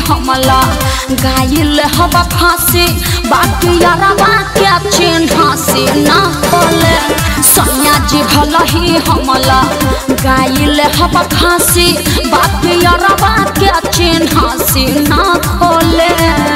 हमला गाइल हवा फांसी बाकी यारवा के चिन्ह से ना खोले सैया जी भल ही हमला गाइल हवा फांसी बाकी यारवा के चिन्ह से ना खोले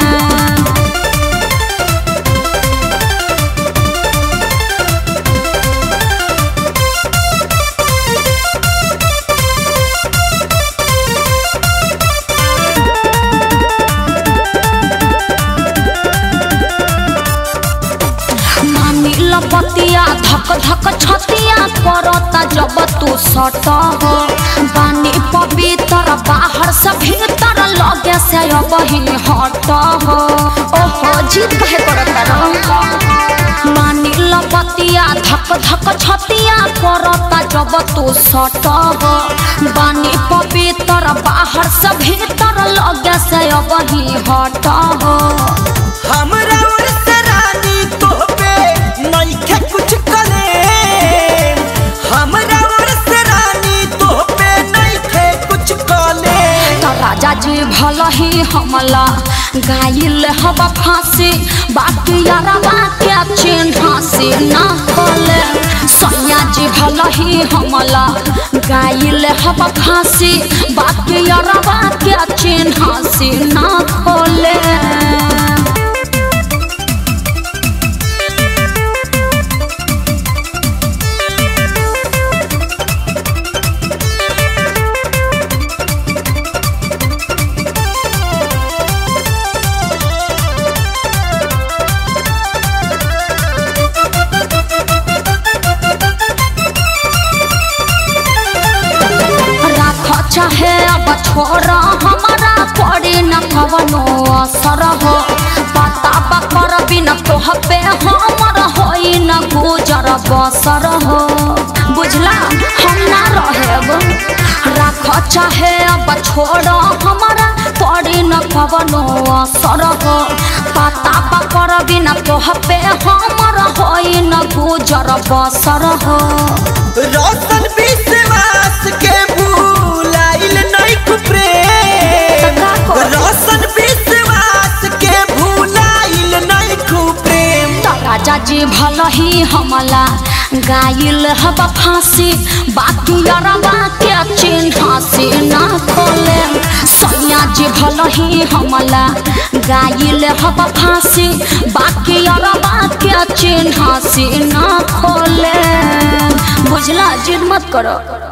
मानी लपतिया धक धक छतिया करता जब तू सट हो बानी पवित्र बाहर से भीतर लगे से अब ही हट हो ओहो जीत कहे करता रहो मानी लपतिया धक धक छतिया करता जब तू सट हो बानी पवित्र बाहर से भीतर लगे से अब ही हट हो हमरा ओर से रानी तोहपे नइखे कुछ करे हमरा ओर से रानी तोहपे नइखे कुछ करे तो राजा जी भल ही हमला गाइल हवा फांसी बाकी यारवा के चिन्ह से ना खोले सैया जी भल ही हमला गाइल हवा फांसी बाकी यारवा के चिन्ह से ना खोले राख चाहे अब छोड़ हमारा पड़ी न कवनो असर हो पता बकर बिन तोह पे हमर होई न गुजर बसर हो बुझला हम ना रहेब राख चाहे अब छोड़ हमारा पड़ी न कवनो असर हो पता बकर बिन तोह पे हमर होई न गुजर बसर हो रोशन विश्वास के भूलाइल नइख प्रेम का करी? रोशन विश्वास के भूलाइल नइख प्रेम तो राजा जी भल ही हमला गाइल हब फांसी बाकी अरबा के चिन्ह से ना खोले सैया जी भल ही हमला गाइल हब फांसी बाकी अरबा के चिन्ह से ना खोले बुझला जिद मत करो